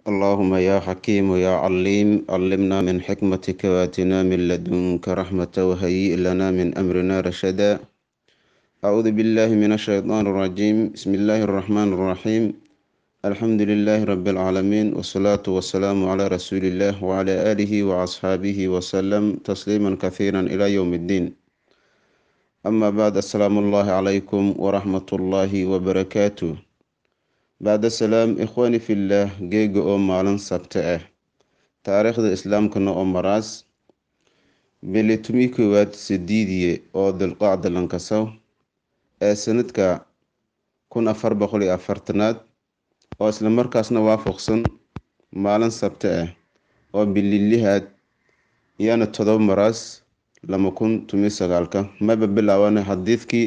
اللهم يا حكيم يا عليم علمنا من حكمتك واتنا من لدنك رحمة وهيئ لنا من أمرنا رشدا أعوذ بالله من الشيطان الرجيم بسم الله الرحمن الرحيم الحمد لله رب العالمين والصلاة والسلام على رسول الله وعلى آله وأصحابه وسلم تسليما كثيرا إلى يوم الدين أما بعد السلام الله عليكم ورحمة الله وبركاته bacda salaam ikhwaani fillah geega oo maalin sabte ah taariikhda islaamkana oo maraas bili tumi koowaad sidiidiye oo dilqaacda lankasaw ee sanadka kun afar boqol iyo afartanaad oo isla markaasna waafaqsan maalin sabte ah oo bililihaad iyana todoba maraas lama kun tumi sagaalka maba bilaawana xadiidkii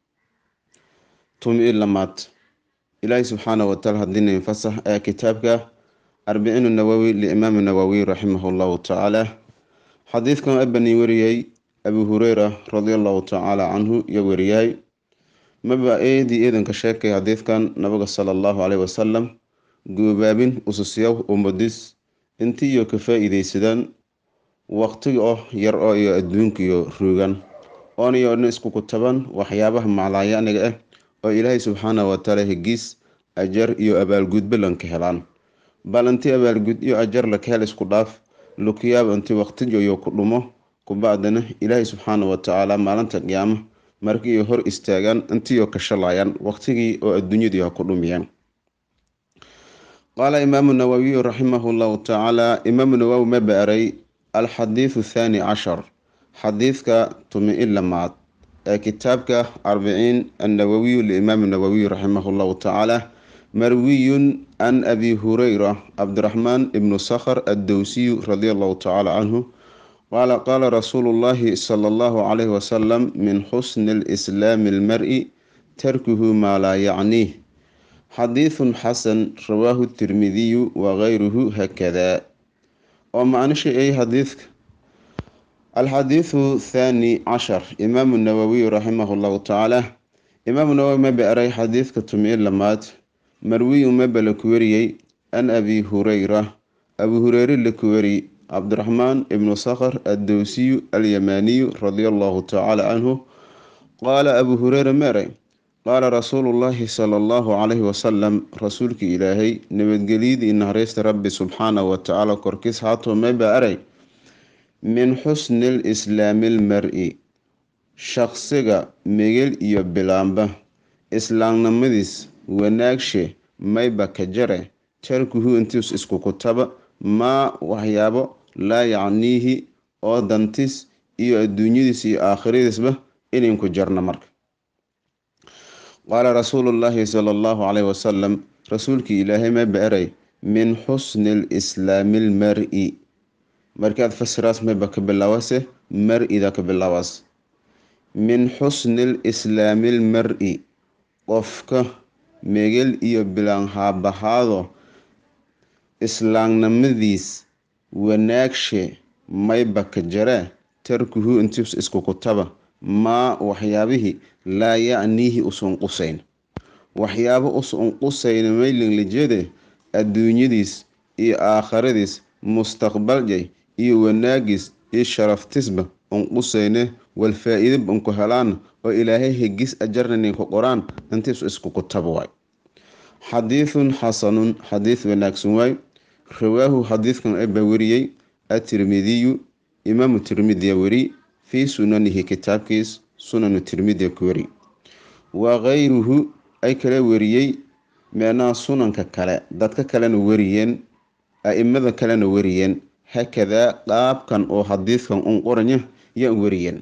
tumi lamaad ilaahi subxaana wataala haddiina fasax ee kitaabka arbiciinu nawowi liimaami nawowi raximahu llahu tacaala xadiidkan abani wariyey abu hureyra radiallahu tacaala canhu iyo wariyahay maba eedii eedanka sheekay xadiidkan nabiga sala allahu caleyhi wasalam goobaabin ususyaw umadis intiiyo ka faa-iideysadaan waqtiga oo yar oo iyo adduunkiyo ruugan ooniyo dhan isku kutaban waxyaabaha maclaayaniga ah oo ilaahay subxaana watacaala hegiis ajar iyo abaalgudba lanka helaan bal intii abaalgud iyo ajar laka hel isku dhaaf lukiyaab intii waqtijoyo ku dhumo kubacdana ilaahay subxaana watacaala maalinta qiyaama markii hor istaagaan intiiyo ka shalayaan waqtigii oo adduunyadii ha ku dhumiyaan qaala imaamu nawawiyu raximahu llahu tacaala imaamu nawowi ma baaray alxadiidu thaani cashar xadiidka tumi-i lamaad ee kitaabka arbiciin annawowiyu liimaami nawowiy raximah llahu tacaala marwiyun can abi hureyra cabdiraxmaan ibnu sakhr addowsiyu radia allahu tacaala canhu qaala qaala rasuulu llahi sala allahu calayhi wasalam min xusni lislaami almari tarkuhu maa laa yacniih xadiidun xasan rawaahu tirmidiyu wagayruhu hakada oo macnisha ay xadiidka alxadiidu thaani cashar imaamu nawowiy raximah llahu tacaala imaamu nawowi ma beeray xadiidka tumi-i lamaad marwiyu maba la ku wariyey an abi hureyra abu hureyre la ku wari cabdiraxmaan ibnu sakhr addowsiyu alyamaaniyu radia allahu tacaala canhu qaala abu hureyre meeray qaala rasuulu llahi sala allahu calayhi wasalam rasuulkii ilaahay nabadgelyadii nahareysta rabbi subxaanahu watacaala korkiis haatoo maba aray min xusni lislaami almari shaqsiga megel iyo bilaamba islaamnimadiis wanaagshe mayba ka jare tarkuhu intiis isku kutaba maa waxyaabo laa yacniihi oo dantis iyo adduunyadiis iyo aakhiradiisba ininku jarna marka qaala rasuulu llaahi sala allahu caleyhi wasalam rasuulkii ilaahay mayba eray min xusni lislaami almari markaad fasiraas mayba ka bilaawase mar-ida ka bilaawaas min xusni lislaami lmari qofka megel iyo bilaan haabahaado islaamnimadiis wanaagshe mayba ka jaree tarkuhu intiis isku kutaba maa waxyaabihii laa yacniihi usun qusayn waxyaabo usun qusayn maylinlijede adduunyadiis iyo aakhiradiis mustaqbaljay iyo wanaagiis iyo sharaftisba un qusayne wal faa-iidaba unku helaan oo ilaahay hegis ajarna ninku qoraan intiis isku kutaba waay xadiidun xasanun xadiid wanaagsan waay rawaahu xadiidkan aba wariyey atirmidiyu imaamu tirmidiya weri fii sunanihi kitaabkiis sunanu tirmidiya ku weri wa kayruhu ay kala wariyey meenaha sunanka kale dadka kalena wariyeen a-imada kalena wariyeen hakadaa qaabkan oo xadiidkan un qoranya yaa wariyeen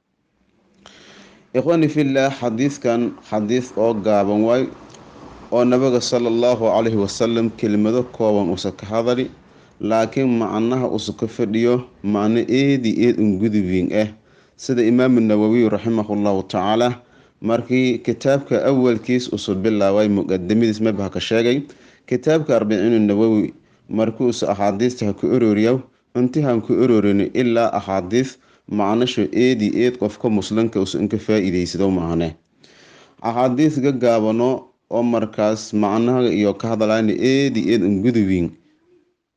ikhwaani fillah xadiidkan xadiid oo gaaban waay oo nabiga sala allahu calayhi wasalam kelimado kooban usa ka hadali laakiin macnaha usa ka fadhiyo macno eedi eed un gudubiin ah sida imaamu nawowiy raximahu llahu tacaala markii kitaabka awalkiis usu bilaabay muqadamadiis mabha ka sheegay kitaabka arbiciinu nawowi markuusa axaadiista ha ku ororiya inti han ku ororin ilaa axaadiis macnasho eedi eed qofka muslimka usa inka faa-iideysado macne axaadiis ga gaabano oo markaas macnaha iyo ka hadlayna eedi eed unguduwiin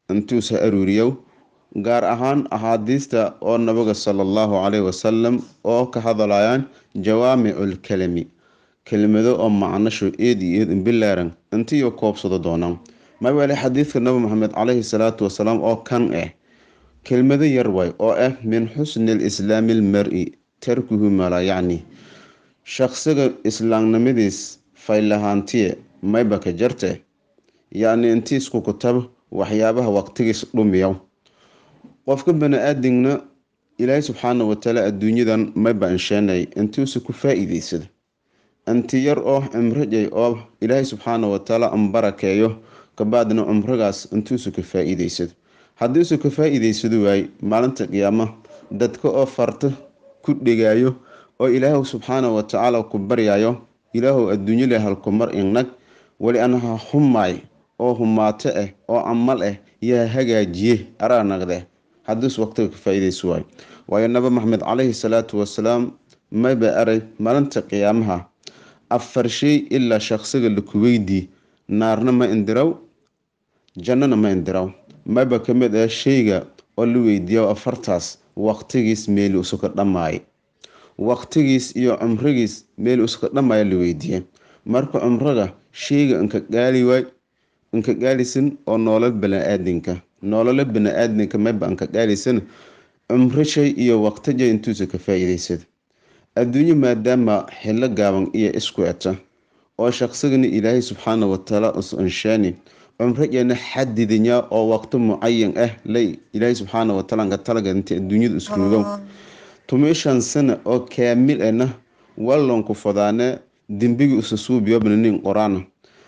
intuusa aruuriyow gaar ahaan axaadiista oo nabiga sala allahu caleyhi wasalam oo ka hadlayaan jawaamicul kalami kelimado oo macnasho eed iyo eed imbilaaran intiiyo koobsado doonaan maweele xadiidka nabi maxamed caleyhi salaatu wasalaam oo kan ah kelmado yar way oo ah min xusni lislaami almar-i tarkuhu mala yacni shaqsiga islaamnimadiis faylahaantiye mayba ka jarte yacni intiisku kutab waxyaabaha waqtigiis dhumiya qofka bani-aadamna ilaahay subxaana watacaala adduunyadan mayba insheenay intuusa ku faa-iideysada inti yar oo cimrajay oo ilaahay subxaana watacaala anbarakeeyo kabacdina cumrigaas intuusa ka faa-iideysado haddiisu ka faa-iideysado waay maalinta qiyaama dadka oo farta ku dhegaayo oo ilaahu subxaana watacaala ku baryayo ilaahu adduunyale halkumar inag weli anaha humaay oo humaato ah oo camal ah yaa hagaajiye araa nagde haddiis waqtiga ka faa-ideyso waay waayo nabi maxamed caleyhi salaatu wasalaam mayba aray maalinta qiyaamaha afar shay ilaa shaqsiga laku weydii naarna ma indiraw jannana ma indiraw mayba ka mid ah shayga oo la weydiiya afartaas waqtigiis meeli usuka dhammaay waqtigiis iyo cumrigiis meeli usuka dhammaaya la weydiiye marka cumriga shayga inka gaali waay inka gaalisan oo noolal bani-aadinka noolalo bani-aadinka mayba inka gaalisan cumro shay iyo waqtijay intuusa ka faa-iideysada adduunyo maadaama xillo gaaban iyo isku eta oo shaqsigana ilaahay subxaana watacaala us anshaani cumrajana xadidinya oo waqti mucayan ah lay ilaahay subxaana wataala nka talaga inta adduunyada isruugo tumishan sana oo kaamil ana wallonku fadaane dembigi usasuubiyobnanin qoraana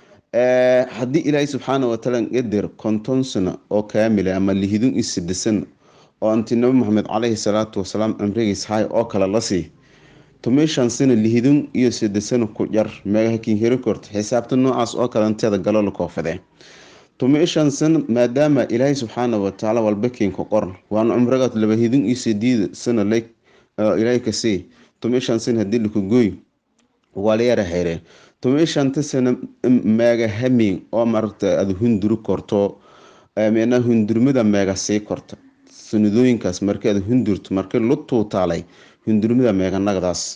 haddii ilaahay subxaana wataala qadir konton sana oo kaamila ama lihidun iyo sidisan oo inti nabi maxamed caleyhi salaatu wasalaam cumrigiis hay oo kale lasii tumishan sana lihidun iyo sidisan ku jar megahakin heri korta xisaabta noocaas oo kale inteeda galo la koofadee tumishan sana maadaama ilaahay subxaana watacaala walbakiinka qoran waana cumrigaad laba hidun iyo sideed sana lay ilaahay kasii tumishan sana hadii laku gooy waa la yara xeeree tumishanta sana meega hamin oo maragta aada hunduri korto micnaa hundurmada meega sii korta sanadooyinkaas markii aad hundurto markii lu tuutaalay hundurmada meega nagdaas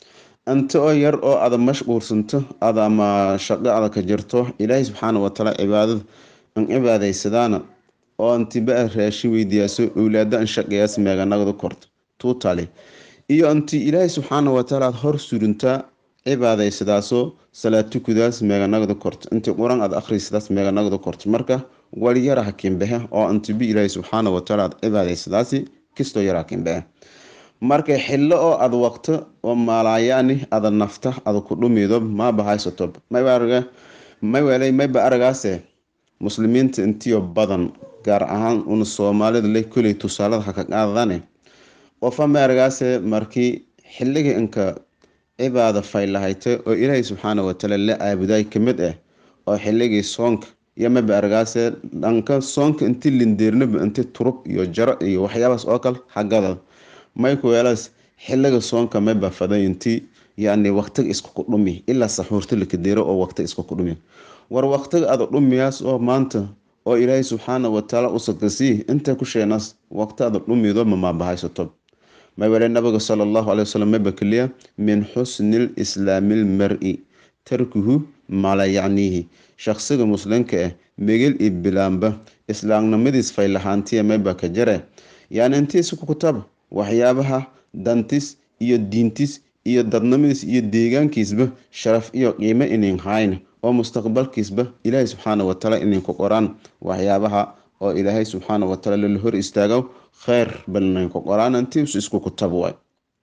inta oo yar oo aada mashquulsanto ada ama shaqo ada ka jirto ilaahay subxaana watacaala cibaadada an cibaadaysadaana oo intiba raashin weydiyaaso owlaada an shaqeeyaas meega nagda korto tuutaali iyo inti ilaahay subxaana watacaala aad hor surintaa cibaadaysadaasoo salaatukudaas meeganagda korto intii qur-aan aad akhrisadaas meeganagda korto marka wali yara hakinbehe oo intibi ilaahay subxaana watacaala aad cibaadaysadaasi kistoo yara hakinbehe marka xillo oo aad waqto oo maalaayaani ada nafta ada ku dhumido maaba haysato mayba maywelay mayba aragaase muslimiinta intiyo badan gaar ahaan una soomaalida le koley tusaalada haka qaadadane qofa ma aragaase markii xilliga inka cibaada faylahayta oo ilaahay subxaana watacaala la caabudaay kamid ah oo xilligii soonka iyo maba argaase dhanka soonka inti lindeernaba inti turub iyo jaro iyo waxyaabaas oo kale hagada maykuweelaas xilliga soonka maba faday inti yani waqtiga isku ku dhumi ilaa saxuurta lakadeero oo waqtiga isku ku dhumi war waqtiga ada dhumiyaas oo maanta oo ilaahay subxaana watacaala usakasii inta ku sheenaas waqti ada dhumido mamabahaysato mawale nabiga sala allahu caley wasalam maba keliya min xusni lislaami lmar-i tarkuhu mala yacniihi shaqsiga muslimka ah megel iyo bilaamba islaamnimadiis faylahaantiya mayba ka jare yani intiisa ku kutaba waxyaabaha dantis iyo diintis iyo dadnimadiis iyo deegaankiisba sharaf iyo qiimo inin hayn oo mustaqbalkiisba ilaahay subxaana watacaala ininku qoraan waxyaabaha oo ilaahay subxaana watacaala la hor istaago kheyr balninku qoraan intiisu isku kutaba waay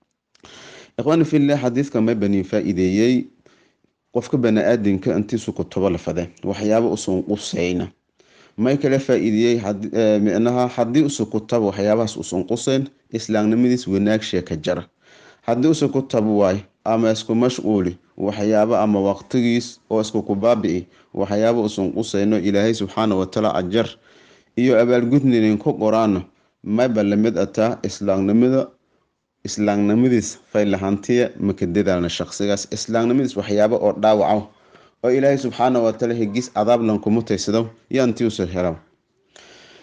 ikhwaani fillah xadiidka may banin faa-iideeyey qofka bani-aadinka intiisu kutubo lafade waxyaaba usun quseyna may kala faa-iideyey micnaha haddii usu kutaba waxyaabahaas usun quseyn islaamnimadiis wanaagshe ka jara haddii usu kutaba waay ama isku mashquuli waxyaabo ama waqtigiis oo isku kubaabi'i waxyaaba usun quseyno ilaahay subxaana watacaala ajar iyo abaalgudninin ku qoraano mayba lamid ataa islaamnimada islaamnimadiis faylahantiya maka dadaalna shaqsigaas islaamnimadiis waxyaabo oo dhaawaca oo ilaahay subxaana watacaala hegis adaablan kumutaysado yaantiusa hela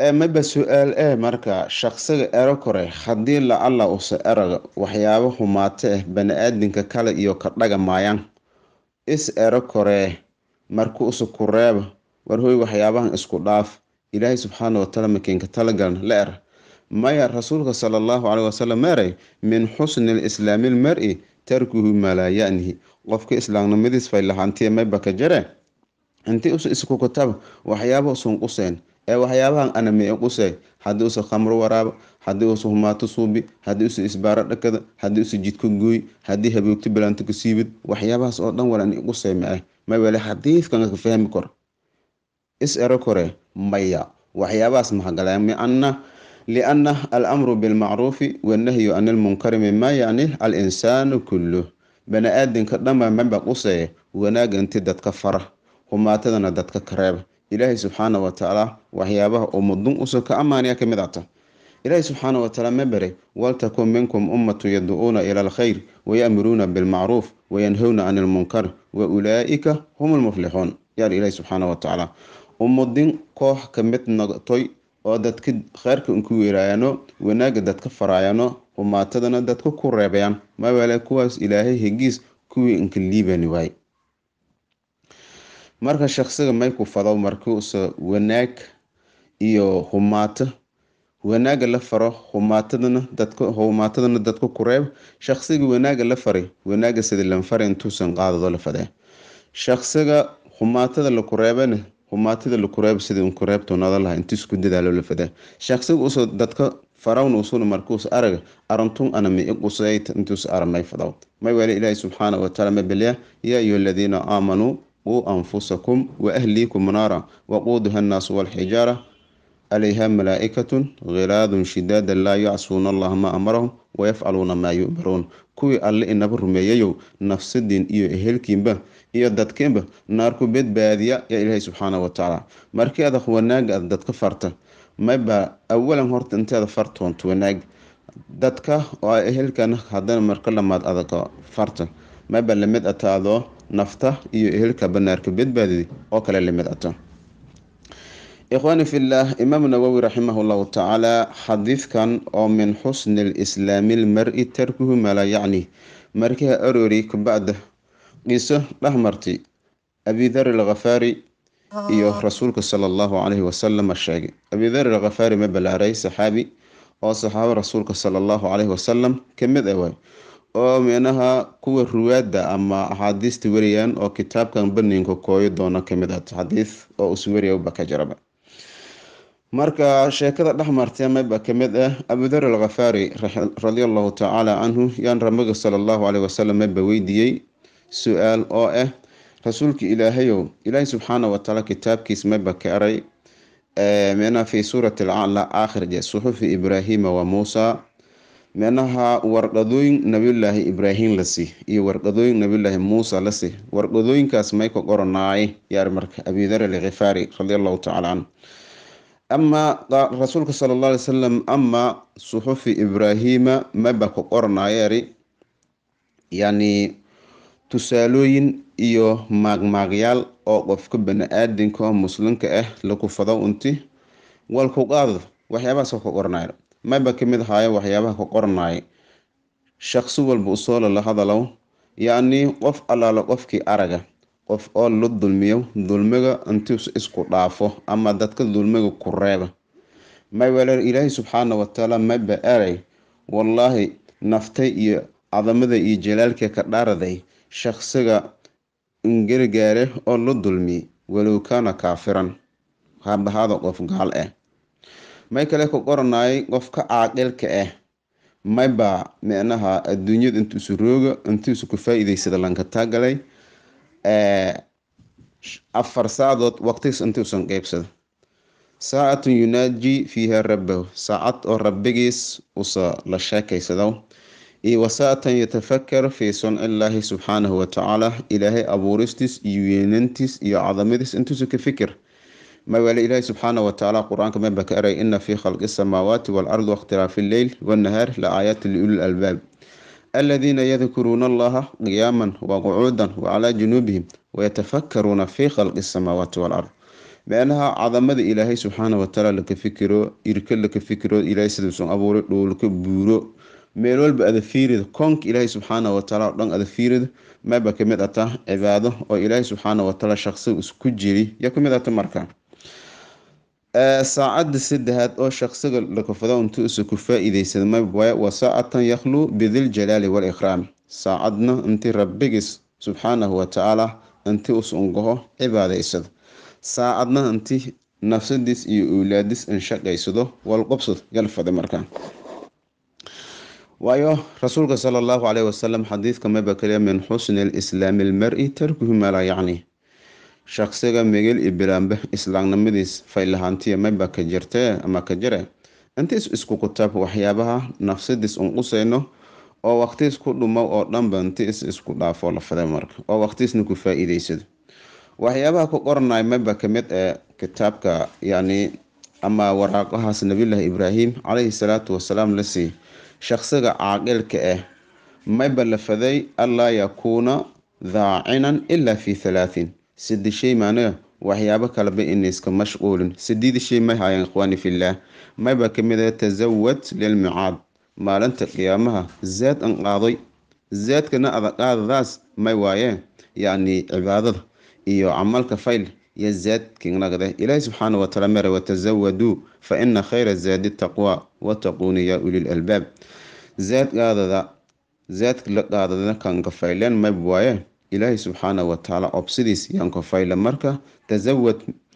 maba su-aal eh marka shaqsiga ero kore haddii la alla usa eraga waxyaabo humaato ah bani-aadinka kale iyo ka dhaga maayaan is ero koree marka usa ku reeba warhoy waxyaabahan isku dhaaf ilaahay subxaana wataala makiinka talagalan la er maya rasuulka sala allahu caleyhi wasalam meeray min xusni lislaami lmar-i tarkuhu maa laa yanihi qofka islaamnimadiis fay lahaantiya mayba ka jare intii usa isku kutaba waxyaaba usun quseen ee waxyaabahan anamee qusey haddii usa khamro waraaba haddii usa humaato suubi haddii usa isbaaro dhakada haddii usa jidka gooy haddii haboogto bilaanto ka siibid waxyaabahaas oo dhan walan qusey ma ah may wele xadiidkan ka fahmi kor is ero kore maya waxyaabahaas mahagalee miana liana alamru bilmacruufi wannahyu can ilmunkari mima yacni alinsaanu kulluh bani-aadinka dhanba maba quseye wanaaga inti dadka fara humaatadana dadka kareeba ilaahay subxaana watacaala waxyaabaha ummadun usa ka amaanaya kamid ata ilaahay subxaana watacaala ma baray waltakun minkum ummatu yadcuuna ila alkhayr wayamuruuna bilmacruuf wayanhowna can ilmunkar wa ulaa'ika hum lmuflixuun yaar ilaahay subxaana watacaala ummadin koox kamid noqotoy oo dadka kheyrka inku weeraayano wanaaga dadka faraayano humaatadana dadka ku reebayaan mawale kuwaas ilaahay hegiis kuwii inka liibani waay marka shaqsiga may ku fado markuusa wanaag iyo humaato wanaaga la faro humaatadana dadka humaatadana dadka ku reeb shaqsiga wanaaga la faray wanaaga sida lanfare intuusan qaadado la fadee shaqsiga humaatada la ku reebana humaatada la ku reeb sida inku reebtoonada laha inti isku dadaalo la fadee shaqsiga usa dadka farawna usuna markuus araga arantun ana mi iqusayt intuus aramay fadaw may wale ilaahi subxaana wataala mabelya yaa ayuha aladiina aamanuu quu anfusakum waahliikum naara waquuduha annaasu walxijaara calayha malaa'ikatun khilaadun shidaada laa yacsuuna allaha maa amarahum wayafcaluuna maa yu'maruun kuwii alle inaba rumeeyayow nafsadiin iyo ehelkiinba iyo dadkiinba naarku badbaadiya yaa ilaahay subxaana watacaala markii adag wanaaga aad dadka farta mayba awalan horta inteeda fartoonto wanaag dadka oo ehelkana haddana marka lamaad adaga farta mayba lamid ata adoo nafta iyo ehelka banaarka badbaadidi oo kale lamid ata ikhwaani fillaah imaam nawowi raximah llahu tacaala xadiidkan oo min xusni lislaami lmar-i tarkuhu mala yacni markiha aroori kabacda qiso dhexmartay abidar alkhafaari iyo rasuulka sala allahu calayhi wasalam sheegay abidar alkhafaari ma balaaray saxaabi oo saxaabo rasuulka sala allahu calayhi wasalam kamid ah waay oo micnaha kuwa ruwaada ama axaadiista wariyaan oo kitaabkan baninka kooyo doona kamid ah xadiid oo uswariya ka jiraba marka sheekada dhexmartay mayba kamid ah abudar alkhafaari radia allahu tacaala canhu yaan ramaga sala allahu caleyhi wasalam mayba weydiiyey su-aal oo ah rasuulka ilaahayow ilaahay subxaana watacaala kitaabkiis mayba ka eray micnaha fi suurati alcala aakhir je suxufi ibraahima wa muusa micnaha warqadooyin nabiyulaahi ibraahim lasi iyo warqadooyin nabiyulaahi muusa lasi warqadooyinkaas may ka qoranaay yaar marka abidar alkhifaari radia allahu tacala canhu ama rasuulka sala alla alay salam ama suxufi ibraahima maba ka qoranayari yani tusaalooyin iyo maagmaagyaal oo qofka bani-aadinka oo muslimka ah lakufado unti walku qaado waxyaabahaas ka qoranaya mayba kamid ahaayo waxyaabaha ka qoranaya shaqsi walba usoo lala hadalow yacni qof allaalo qofkii araga qof oo la dulmiyo dulmiga intiis isku dhaafo ama dadka dulmiga ku reeba may walaal ilaahay subxaana watacaala mayba eray wallaahi naftay iyo cadamada iyo jalaalka ka dhaaraday shaqsiga ingargaare oo la dulmi walow kaana kaafiran habahaada qof gaal ah may kale ka qoranayay qofka caaqilka ah mayba micnaha adduunyada intuusu rooga intuusu ku faa-iideysada lanka taagalay afar saacadood waqtigiis intuusan qeybsada saacatun yunaaji fiiha rabbahu saacad oo rabbigiis usa la sheekaysado iyo wasaatan yatafakar fii sunci illaahi subxaanahu watacaala ilaahay abuuristiis iyo weynantiis iyo cadamadiis intuusa ka fikir mawale ilaahi subxaana watacaala qur-aanka maba ka eray ina fii khalqi asamaawaati waalardi wakhtilaafi illeyl wannahaar la aayaati liuli lalbaab aladiina yadkuruuna allaha qiyaaman waqucuudan wacalaa junuubihim wayatafakkaruuna fii khalqi asamaawaati waalard meenaha cadamada ilaahay subxaana watacaala laka fikiro irka laka fikiro ilaahay siduusan abuuray dhuulka buuro meel walba ada fiirida koonka ilaahay subxaana watacaala o dhan ada fiirida mayba kamid ata cibaado oo ilaahay subxaana watacaala shaqsiga isku jiri ya kamid ata marka saacada saddexaad oo shaqsiga lakafado intuu isa ku faa-iideysada mayba waa saacatan yakhluu bidiljalaali waalikraam saacadna intii rabbigiis subxaanahu watacaala intii us ungaho cibaadaysado saacadna intii nafsadiis iyo owlaadis inshaqaysado walqobsad yalfada markaa waayo rasuulka sala allahu caleyhi wasalam xadiidka mayba kaliya min xusni lislaami almari tarkuhu maa laa yacni shaqsiga migil iyo bilaanbe islaamnimadiis faylahaantiya mayba ka jirtee ama ka jire intiis isku kutaab waxyaabaha nafsadiis unqusayno oo waqtiis ku dhumo oo dhanba intiis isku dhaafo lafada marka oo waqtiisna ku faa-iideysado waxyaabaha ku qoranay mayba kamid ee kitaabka yacni ama waraaqahaas nabiyullaahi ibraahim caleyhi salaatu wasalaam la siiy shaqsiga caaqilka ah mayba la faday allaa yakuuna daacinan ilaa fi halaatin sidi shay maanaga waxyaabo kaleba inayska mashquulin sidiida shay may haayeen ikhwaani fillaah mayba kamid ah tasawad lilmicaad maalinta qiyaamaha zaad an qaaday zaadkana adaqaadadaas may waayeen yacni cibaadada iyo camalka fayl iyo zaadkinagade ilaahi subxaana wataala mere watasawaduu fa ina khayra zaadi taqwa wattaquuni yaa ulil albaab zaad qaadada zaadka la qaadadana kanka fayleen mayb waaye ilaahi subxaana watacaala obsidiis yaanka fayle marka tasawad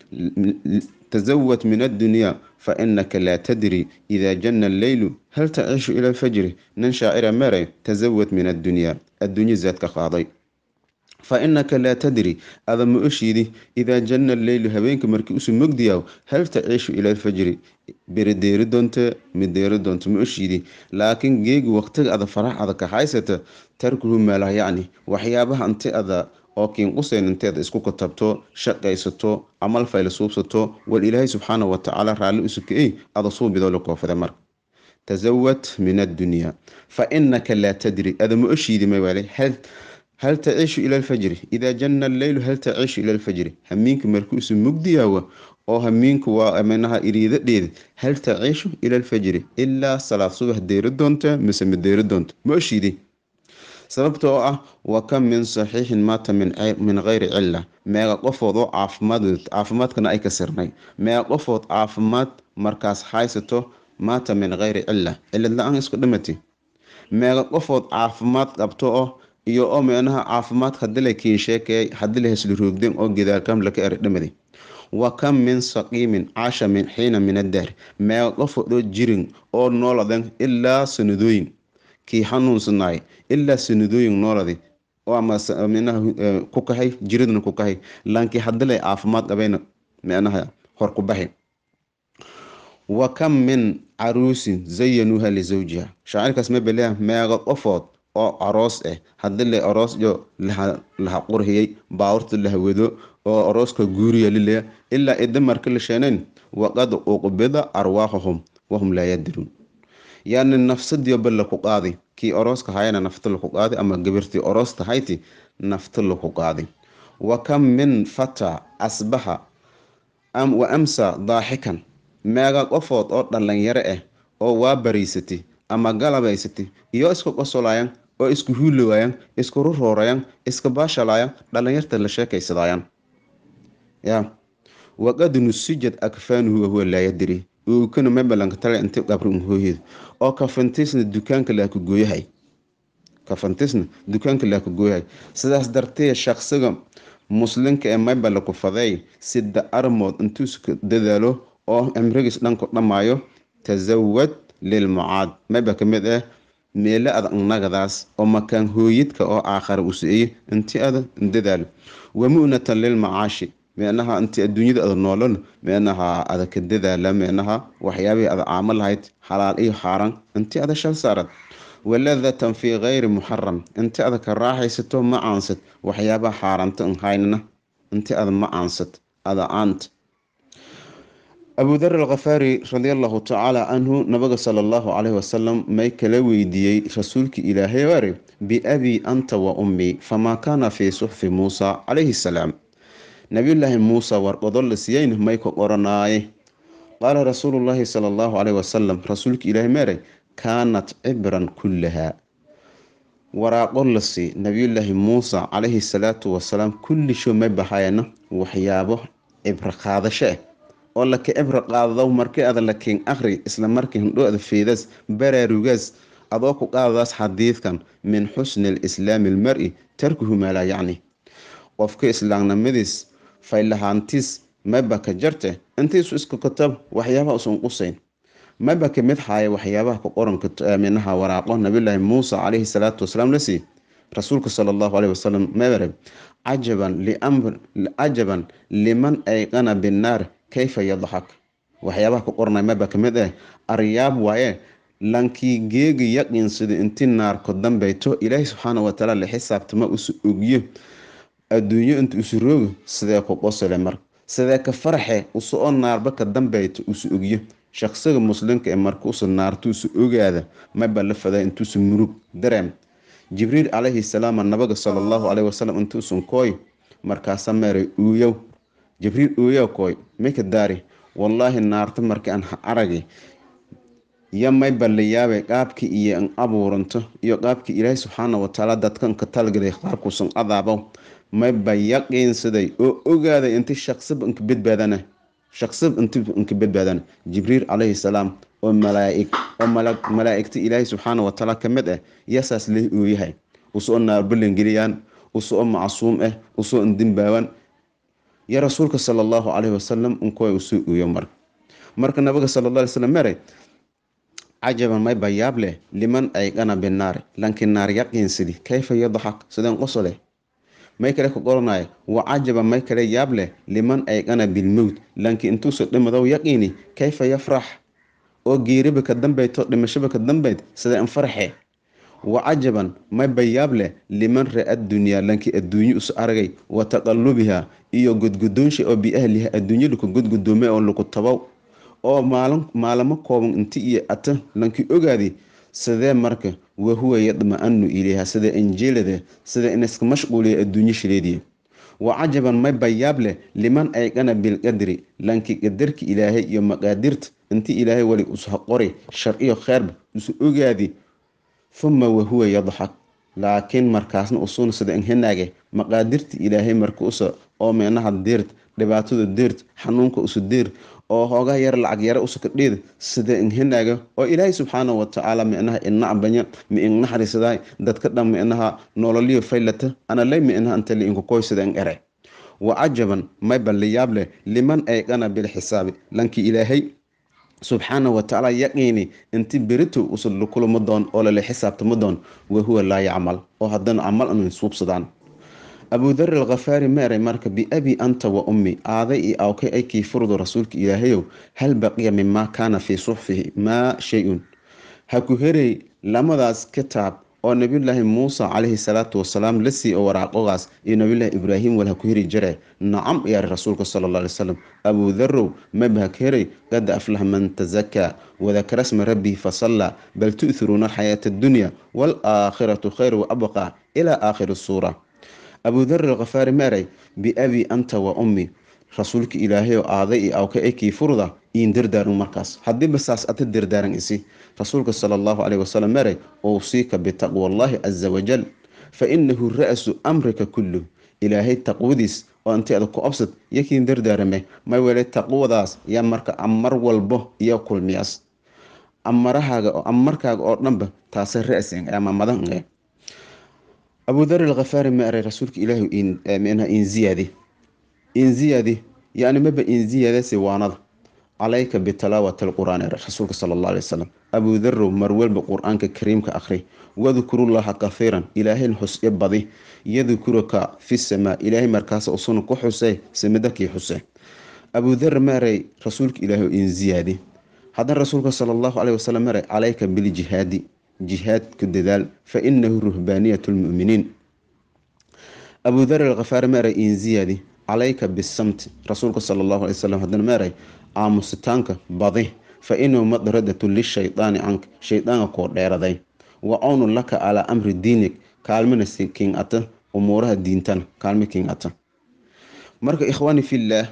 tasawad min addunyaa fa inaka laa tadri idaa janna alleylu hal taciishu ila alfajri nin shaacira mere tasawad min addunyaa adduunyo zaadka qaaday fa inaka laa tadri ada ma oshiidi idaa janna alleylu habeenka markii usu mogdiyaw hal taciishu ila alfajri beri deeri doonte mid deeri doonto ma oshiidi laakiin geegi waqtiga ada farax ada ka haysata tarkuhu maalah yacni waxyaabaha inti ada oo kiinqusayn inteeda isku katabto shaqaysato camal fayla suubsato wal ilaahay subxaana watacaala raalli usukey ada suubidoo la koofada marka tasawad min addunyaa fa inaka laa tadri ada ma oshiidi mawaale hal hal taciishu ila alfajri idaa janna alleylu hal taciishu ila alfajri hamiinka markuusu mugdiyaawa oo hamiinka waa minaha iriidadheeda hal taciishu ila alfajri ilaa salaad subax deeri doonta mise ma deeri doonto ma oshiidi sababta oo ah wa kam min saxiixin maata min kayri cilla meeqa qofood oo caafimaad caafimaadkana ay ka sirnay meeqa qofood caafimaad markaas haysato maata min kayri cilla cilad la-aan isku dhimati meeqa qofood caafimaad qabto oo iyo oo meenaha caafimaad hadii la kiinsheekeyay hadii la hesli roogden oo gidaalkam laka eri dhimadi wa kam min saqiimin caasha min xiina min addahr meeqa qofood oo jirin oo nooladen ilaa sanadooyin kii xanuunsanaay ilaa sanadooyin nooladi oo ama minaha ku kahay jiridna ku kahay laankii hadii lay caafimaad qabayna meenaha hor ku baxi wa kam min caruusin zayanuuha lisawjiha shaacirkaas ma beleya meeqa qofood oo aroos ah hadii la aroosyo laha qurhiyay baawurta la hawado oo arooska guuriya lileya ilaa ida marka la sheenayn waqad uqbida arwaahahum wahum laa yadiruun yani nafsadiyoba laku qaadi kii orooska hayana nafta laku qaadi ama gabirtii oroosta hayti nafta laku qaadi wa kam min fata asbaxa wa amsa daaxikan meega qofood oo dhalinyaro ah oo waa bariysati ama galabaysati iyo isku qosolayan oo isku huulowaayan isku ruroorayan iska baashalayan dhalinyarta la sheekaysadaayan ya waqad nusijad akfaanuhu wahuwa laa yadri uukana mabalanka tale inti qabri unhooyeed oo kafantiisna dukaanka laaka gooyahay kafantiisna dukaanka laaka gooyahay sidaas dartee shaqsiga muslinka ee maybala ku faday sida armood intuuska dadaalo oo cimrigiis dhanku dhammaayo tasawad lilmucaad mayba ka mid ah meelo ada nagadaas oo makaan hooyidka oo aakhara u si-eye inti ada dadaalo wamu'natan lilmacaashi meenaha inti adduunyada ada noolon meenaha ada ka dadaala meenaha waxyaabihii ada caamo lahayd xalaal iyo xaaran inti ada shal saarad waladatan fii kayri muxaram inti ada ka raaxaysato ma aansad waxyaabaha xaaranta nhaynana inti ada ma aansad ada aant abu dar alkhafaari radi allahu tacaala canhu nabiga sala allahu caleyhi wasalam may kala weydiiyey rasuulki ilaahay ware biabii anta wa ummii famaa kaana fii suxfi muusa calayhi salaam nabiyullaahi muusa warqado la siiyeyna may ka qoranaaye qaala rasuulullaahi sala allahu caleyhi wasalam rasuulka ilaahi meeray kaanat cibran kullahaa waraaqo la sii nabiyullaahi muusa calayhi salaatu wasalaam kulli show may bahayana waxyaabo cibro qaadasho ah oo laka cibro qaadado markii ada lakiin akhri isla markii hindhoada feedas baraarugaas adoo ku qaadadaas xadiidkan min xusni alislaami almar-i tarkuhu maa laa yacni qofka islaamnimadiis faylahaantiis mayba ka jarte intiisu isku katab waxyaabaha usan qusayn mayba ka mid haaya waxyaabaha ku qoranka minaha waraaqo nabiyullaahi muusa calayhi salaatu wasalaam la sii rasuulka sala allahu caleyhi wasalam mabere cajaban liamr cajaban liman ayqana binnaar kayfa yadxak waxyaabaha ku qoranaya mayba ka mid ah aryaab waaye lankii geegi yaqiinsada inti naarko dambeyto ilaahi subxaana watacaala la xisaabtama usu ogyo adduunyo inta usu roogo sidee ku qosole mar sidee ka farxe usu oo naarba ka dambeyto usu ogyo shaqsiga muslimka ee marka usu naarto usu ogaada mayba la fadaa intuusu murug dareem jibriil calayhi salaam nabaga sala allahu caleyhi wasalam intuusun kooy markaasa meeray uuyow jibriil uuyow kooy mika daari wallaahi naarta markii aan aragi yo mayba la yaabay qaabkii iyo an abuuranto iyo qaabkii ilaahi subxaana watacaala dadkan ka talgalay qaabkuusan adaabo mayba yaqiinsaday oo ogaaday inti shaqsiba inka badbaadana shaqsiba inti inka badbaadana jibriil calayhi salaam oo malaaig oo malaa'igta ilaahi subxaana watacaala ka mid ah yasaas leh uu yahay usoo naarbalangeliyaan usoo macsuum ah usoo indinbaawan ya rasuulka sala allahu caleyhi wasalam inkuwa usoo ooyo marka marka nabiga sala alla alay slam meray cajaban mayba yaab leh liman ayqana binaar lanki naar yaqiinsidi kayfa yadxak sideen qosole may kale ka qoranaya wa cajaba may kale yaab leh liman ayqana bilmowt lanki intuusa dhimadow yaqiini kayfa yafrax oo geeriba ka dambeyto dhimashaba ka dambeyd sidee in farxe wa cajaban mayba yaab leh liman ra addunyaa lanki adduunyo usu aragay wa taqalubiha iyo gudgudoonsha oo biahliha adduunyo laku gudgudoomay oo laku tabow oo maalin maalamo kooban inti iyo ata lanki ogaadi sidee marka wahuwa yadma-anu ilayha sida injiilada sida in iska mashquuliya adduunyo shileediya wa cajaban mayba yaab leh liman ayqana bilqadri lanki qadarka ilaahay iyo maqaadirta inti ilaahay wali usa qori shar iyo kheerba usu ogaadi huma wahuwa yadxak laakiin markaasna usuuna sida inhinaage maqaadirta ilaahay marka usa oo meenaha deert dhibaatada deert xanuunka usu deer oo hoogaa yar lacag yara usaka dheed sida inhinaaga oo ilaahay subxaana watacaala micnaha inacbanya mi innaxarisaday dadka dhan micnaha nololiyo faylata analay micnaha inta liinkukoy sida in ere wa cajaban mayba liyaab leh liman ayqana bilxisaabi lanki ilaahay subxaana watacaala yaqiini inti berito usa lakulama doon oo lala xisaabtama doon wahuwa laa yacmal oo haddana camal anan suubsadaan abudar alkhafaari meeray marka biabi anta wa ummi aaday iyo awkay ay kii furdo rasuulka ilaahayow hal baqiya mimaa kaana fii suxfihi maa shay-un ha ku herey lamadaas kitaab oo nabiyulaahi muusa calayhi salaatu wasalaam la sii oo waraaqogaas iyo nabiyulaahi ibraahim wal ha ku heri jare nacam yaari rasuulka sala alla alay wasalam abuudarow maba ha ka herey qad aflaha man tazakaa wadakara sma rabbihi fasallaa bal tu'thiruuna alxayaata addunya waalaakhiratu khayr wa abqaa ilaa aakhiri suura abudar alkhafaari meeray biabi anta wa ummi rasuulka ilaahay oo aaday iyo awka ekii furda iin dardaaran markaas haddiiba saas ata dardaaran isi rasuulka sala allahu caleyhi wasalam meeray uusiika bitaqwallaahi caza wajal fa inahu ra-su amrika kulluh ilaahay taqwadiis oo inteeda ku obsad yakiin dardaarame may wele taqwadaas yaa marka amar walbo iyo kulmiyaas amarahaaga amarkaaga oo dhanba taasa ra-sin ama madan abudar alkhafaari ma eray rasuulka ilaahu minha in ziyaadi in ziyaadi yani maba in ziyaadase waanada calayka bitalaawati alqur'aan ere rasuulka sala allah alay wasalam abudarow marwalba qur-aanka kariimka akhri wadkurullaha kahiiran ilaahayn xusye badi yadkuruka fi samaa ilaahay markaas usuna ku xusee samadakii xuse abudar ma eray rasuulka ilaahu in ziyaadi haddana rasuulka sala allahu caleyhi wasalam ma eray calayka biljihaadi jihaadku dadaal fa inahu ruhbaaniyat lmuminiin abudar alkhafaari meeray in ziyaadi calayka bisamti rasuulka sala allahu alay wasalam haddana meeray aamusitaanka badi fa inahu madradatu lishaydaani canka shaydaanka koo dheeraday wa cawnun laka calaa amri diinig kaalmina king ata umuuraha diintana kaalmi king ata marka ikhwaani fillaah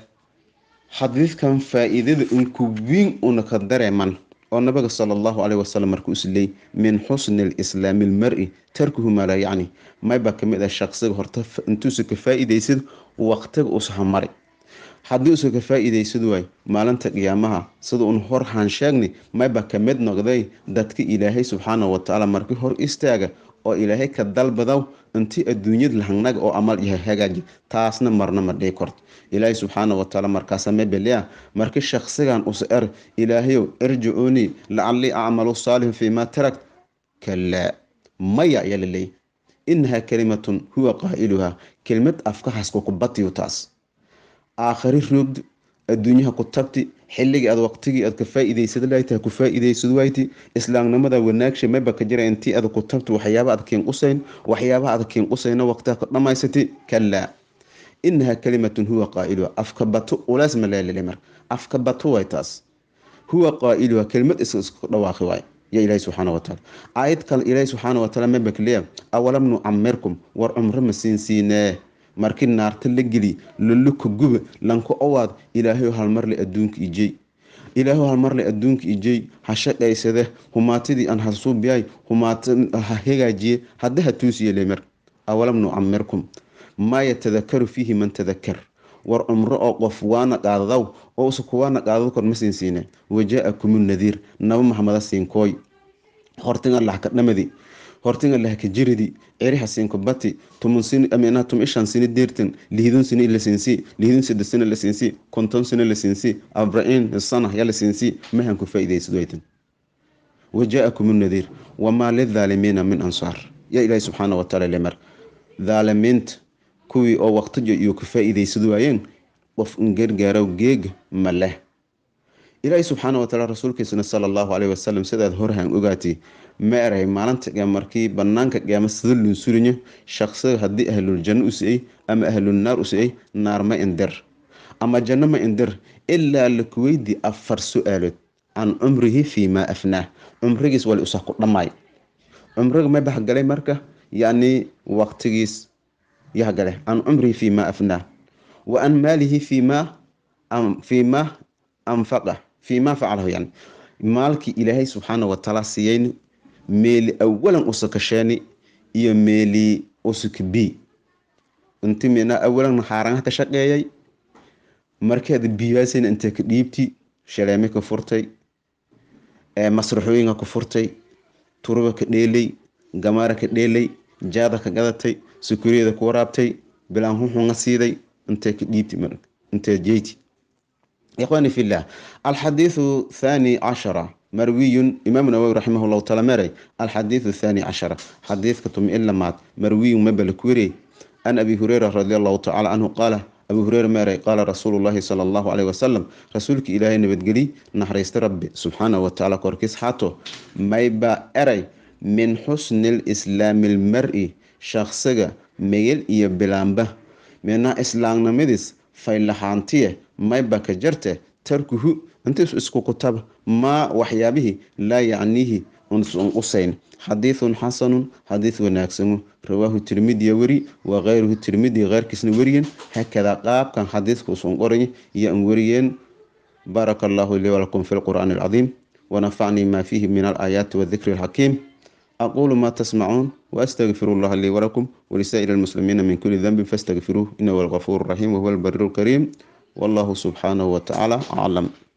xadiidkan faa-iidada unkuwiin una ka dareeman oo nabiga sala allahu caleyhi wasalam markuu isleey min xusni lislaami lmari tarkuhu maa laa yacni mayba kamid ah shaqsiga horta intuusa ka faa-iideysad waqtiga usaha mari haddii usa ka faa-iideysad waay maalinta qiyaamaha sida un hor haan sheegnay mayba kamid noqday dadka ilaahay subxaana watacaala markii hor istaaga oo ilaahay ka dalbadaw intii adduunyada lahangnaga oo amal yahay hagaaji taasna marna ma dhii korto ilaahay subxaana watacaala markaasa mebelea markii shaqsigan usa er ilaahayow irjicuunii lacallii acmalu saalixin fii maa tarakt kalaa maya ayaa la leeyay inahaa kalimatun huwa qaa'iluhaa kelmad afkahaasku ku batiyo taas aakhari roogd adduunyaha ku tagti xilligii aad waqtigii aad ka faa-iideysad laayta ku faa-iideysad wayti islaamnimada wanaagsha mayba ka jira intii aad ku tagto waxyaaba aad kiin qusayn waxyaabaha aad kiin qusayna waqtiha ka dhamaysati kalaa inahaa kalimatun huwa qaa'iluha afka bato ulaas ma leelele mar afka bato waay taas huwa qaa'iluha kelmad is isku dhawaaqi waay ya ilaahi subxaana wataala aayad kale ilaahi subxaana wataala mayba kaleeya awalam nucamirkum war cumro ma siin siinee markii naarta la geli loluka guba lanka owaad ilaahay halmarle adduunka ijey ilaahay halmarle adduunka ijey ha shaqaysade humaatadii aan hasuubiyay humaata ha hagaajiye hadda ha tuusiyele mar awalam nucamirkum maa yatadakaru fiihi man tadakar war cumro oo qof waana qaadadaw oo usa kuwaana qaadado kor ma siinsiine wajaa-akumu nadiir naba maxmada siinkooy hortinga laxka dhamadi hortinga lahka jiridi ceriha siinko bati tumun sini amina tum ishan sini deertan lihidun sini la siinsi lihidun sida sini la siinsi konton sini la siinsi abrain sana ya la siinsi mahan ku faa'iidaysad waytan wajaa-akum nadiir wamaa lidaalimiina min ansaar ya ilaahi subxaana wataala lemar dhaalimiinta kuwii oo waqtijo iyo ka faa-iidaysad waayeen qof in gargaarow geega ma leh ilaahi subxaana wataala rasuulkiisana sala allahu caleyhi wasalam sidaad horhaan ogaatay ma eray maalinta qiyaam markii banaanka qiyaama sida loo surinyo shaqsiga haddii ahlul janno u si-ay ama ahlul naar u si-ay naar ma indir ama janno ma indir ilaa laku weydi afar su-aalood can cumrihi fii maa afnaah cumrigiis wali usa ku dhammaay cumriga ma baxgalay marka yacni waqtigiis yahgale can cumrihi fii maa afnaah wa an maalihi fii maa fii maa anfaqa fii maa facalahu yani maalkii ilaahay subxaana watacaala siiyeyni meeli awalan usakasheeni iyo meeli usukbi inti mina awalan xaaranaha ka shaqeeyay markeeda biyaasayna intee ka dhiibti shaleeme ka furtay masraxooyinka ka furtay turuba ka dheelay gamaara ka dheelay jaada ka gadatay sukuriyada ku waraabtay bilaan huxunga siiday intee ka dhiibti intee jeyti ikhwani fillah alxadiidu thani cashara marwiyun imaam nawowi raximah llahu taala meray alxadiidu thani cashara xadiidka tumi in lamaad marwiyun mabala ku werey an abi hureyra radi allahu tacala canhu qaala abu hureyra meeray qaala rasuulu llahi sala allahu caleyhi wasalam rasuulka ilaahay nabadgeli naxariista rabbi subxaanahu watacaala korkiis xaato mayba eray min xusni lislaami lmari shaksiga megel iyo bilaamba mina islaamnimadiis faylahaantiye mayba ka jarte tarkuhu intiis isku kutaba maa waxyaabihii laa yacniihi unsun qusayn xadiidun xasanun xadiid wanaagsanu rawaahu tirmidiya weri wa keyruhu tirmidi keyrkiisna weriyen hakadaa qaabkan xadiidka usun qoray iyo an weriyeen baaraka allahu lii walakum fi lqur'aani alcadiim wanafacnii ma fiihi min alaayaati wadikri alxakiim aqulu ma tasmacuun واستغفر الله لي ولكم ولسائر المسلمين من كل ذنب فاستغفروه انه هو الغفور الرحيم وهو البر الكريم والله سبحانه وتعالى اعلم